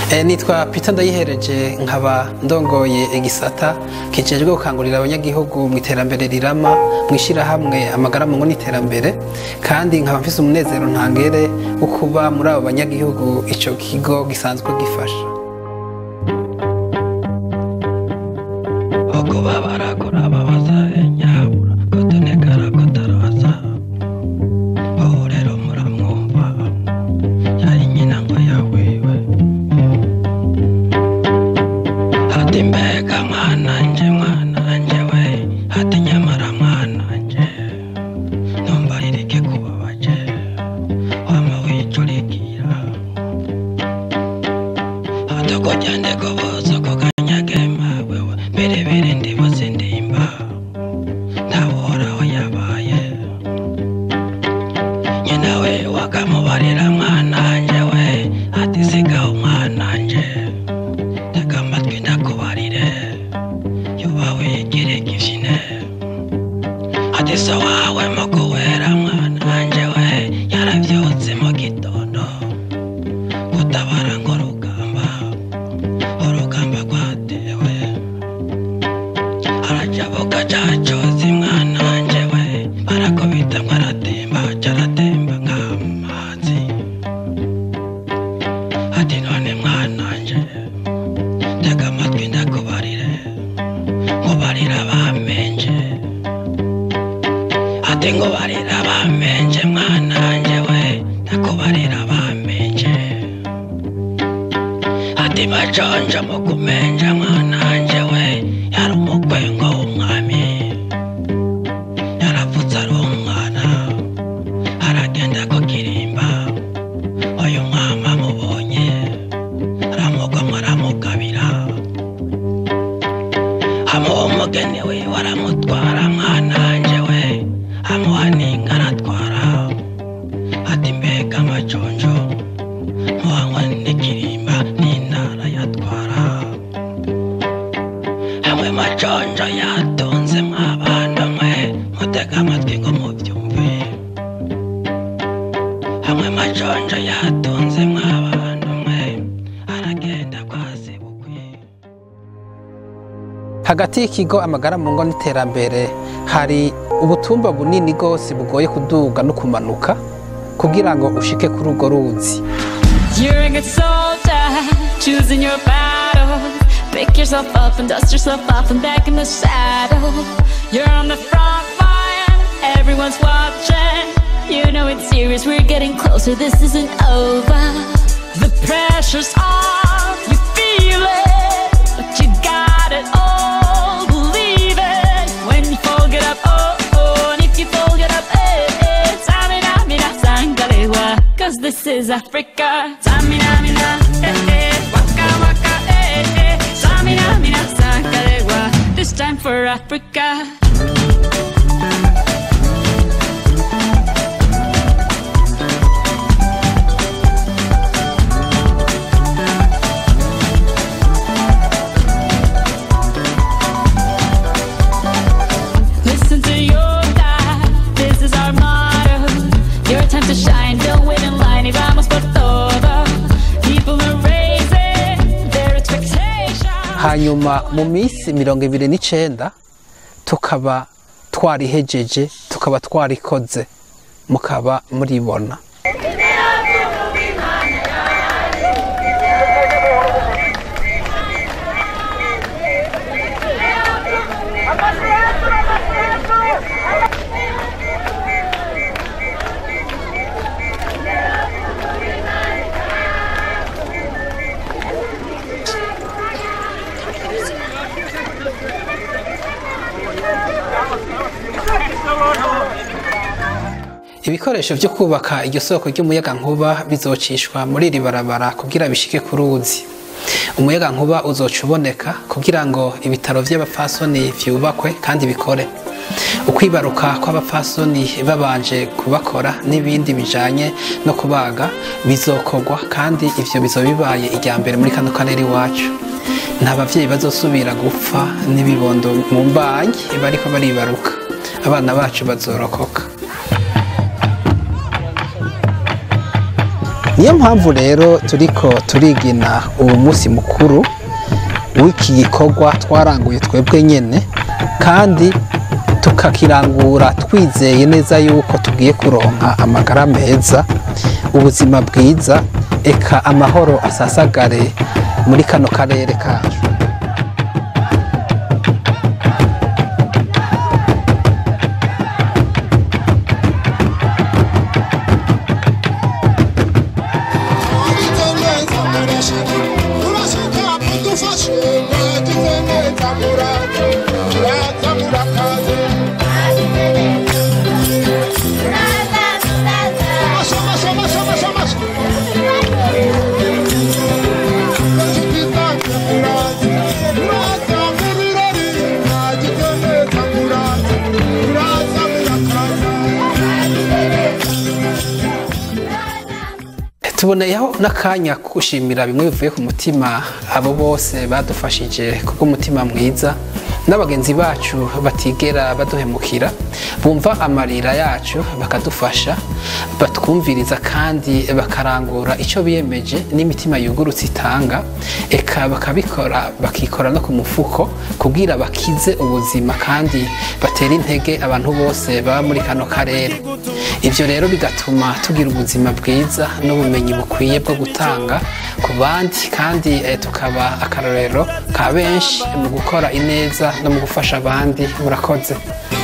Eh, nitwa Peter Ndayihereje nkaba ndongoye igisata kijejwe gukangurira abanyagihugu mu iterambere rirama mu ishyirahamwe amagara mu ngo n'iterambere kandi nkaba mfise umunezero ntangere wo kuba muri abo banyagihugu ico kigo gisanzwe gifasha okuba barakora babaza enyabura kotonekara kotarabaza aho rero muramwumva yari nyina ngo yawiwe ati mbega mwananje mwananje we ati nyamara mwananje ntumbaririke kubabaje wama wicurikira ati kujyande kubuza kukanyagema wewe birebire ndibuze ndimba ntaworaho yabaye nyina we wakamubarira mwananje we ati sigaho mwananje tega amatwi ndakubarire yuba wigire kivine ati so wawe mu kuwera mwananje we yaravyutse mu gitondo gutabara ngo rugamba urugamba rwatewe arajabuka cacozi mwana wanje we barakubita mwaratemba caratemba nk'amazi ati none mwana wanje tega amatwi ndakubarire nkubarira bamenje ati nkubarira bamenje mwana wanje we ndakubarira bamenje ati majonjo mu kumenja mwananje we yari umukwengo w'umwami yaravutse ari umwana aragenda ku kirimba uyu mwami amubonye aramugwamo aramugabira amuha umugeni we waramutwara mwananje we amuha n'inka aratwara ati mbega amajonjo muhanywa n'ikirimba n'intara yatwara hamwe majonjo yatonze mwabana mwe mutega amatwi ngo mubyumve hamwe majonjo yatonze mwabana mwe aragenda kwase bukwi hagati y'ikigo amagara mu ngo n'iterambere hari ubutumba bunini rwose bugoye kuduga no kumanuka kugira ngo ushike kuri urwo ruzi You're a good soldier, choosing your battle. Pick yourself up and dust yourself off and back in the saddle. You're on the front line, everyone's watching. You know it's serious, we're getting closer, this isn't over. The pressure's on, you feel it, but you got it all. Believe it when you fold it up, oh oh, and if you fold it up, eh eh. Tamina, mina, sangalewa, cause this is Africa. Tamina, mina, eh eh, waka waka, eh eh. Tamina, mina, sangalewa, this time for Africa. Listen to your God, this is our motto. Your time to shine, don't wait in line, y vamos por todo. People are raising their expectations. hanyuma mu minsi mirongo ibiri n'icenda tukaba twarihejeje tukaba twarikoze mukaba muribona ibikoresho byo kubaka iryo soko ry'umuyaga nkuba bizocishwa muri iri barabara kugira bishike ku ruzi umuyaga nkuba uzoca uboneka kugira ngo ibitaro by'abapfasoni vyubakwe kandi bikore ukwibaruka kw'abapfasoni babanje kubakora n'ibindi bijanye no kubaga bizokorwa kandi ivyo bizoba bibaye irya mbere muri kano karere iwacu nta bavyeyi bazosubira gupfa n'ibibondo mu mbanyi bariko baribaruka abana bacu bazorokoka niyo mpamvu rero turiko turigina uwo munsi mukuru w'iki gikorwa twaranguye twebwe nyene kandi tukakirangura twizeye neza yuko tugiye kuronka amagara meza ubuzima bwiza eka amahoro asasagare muri kano karere kacu tuboneyeho n'akanya ko gushimira bimwe bivuye ku mutima abo bose badufashije kubw'umutima mwiza n'abagenzi bacu batigera baduhemukira bumva amarira yacu bakadufasha batwumviriza kandi bakarangura icyo biyemeje n'imitima yugurutse itanga eka bakabikora bakikora no ku mufuko kubwira bakize ubuzima kandi batera intege abantu bose baba muri kano karere ibyo rero bigatuma tugira ubuzima bwiza n'ubumenyi bukwiye bwo gutanga ku bandi kandi eh, tukaba akarorero ka benshi mu gukora ineza no mu gufasha abandi murakoze